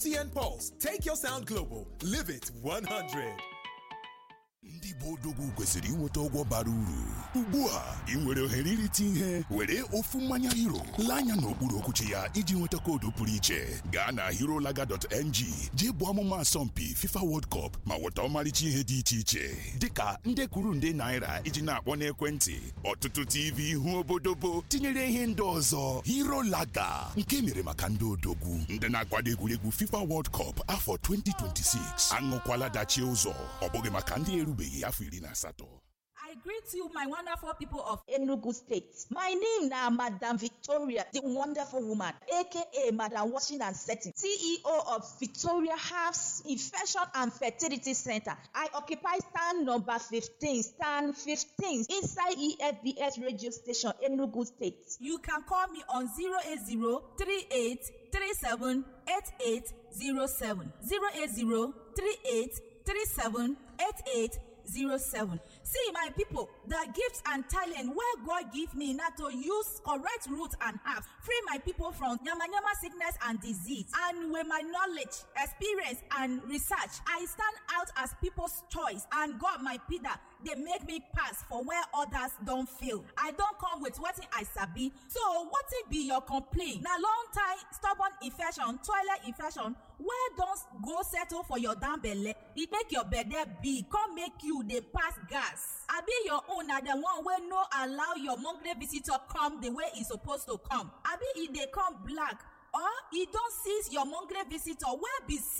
MTN Pulse. Take your sound global. Live it 100. ndị Igbo odogwu kwesịrị inweta ụgwọ bara uru ugbu a ị nwere ohere irite ihe were ofu mmanya hero lee anya n'okpuru okwuchi ya iji nweta koodu pụrụ iche gaa na herolaga.ng jee bụ ọmụma asọmpi FIFA World Cup ma nweta ọmarịcha ihe dị iche iche dịka nde kwuru nde naira iji na-akpọ n'ekwentị ọtụtụ TV ihu obodobo tinyere ihe ndị ọzọ herolaga nke mere maka ndị odogwu ndị na-akwado egwuregwu FIFA World Cup afọ 2026 aṅụkwala dachie ụzọ ọ bụghị maka ndị erubeghị afọ iri na asatọ I greet you, my wonderful people of Enugu State. My name na Madam Victoria, the wonderful woman, aka Madam Washing and Setting, CEO of Victoria House Infection and Fertility Center. I occupy stand number 15, stand 15 inside EFBS radio station, Enugu State. You can call me on 080 38 37 8807. 080 38 37 8807. See, my people, the gifts and talent where God give me now to use correct root and herbs, free my people from yama yama sickness and disease. And with my knowledge, experience, and research, I stand out as people's choice. And God, my Peter, they make me pass for where others don't feel. I don't come with what I sabi. So, what it be your complaint? Now, long time stubborn infection, toilet infection, where don't go settle for your damn belly? It make your bed big, come make you they pass gas. I be your own na the one where no allow your monthly visitor come the way it's supposed to come. I be if they come black or e don seize your monthly visitor wey be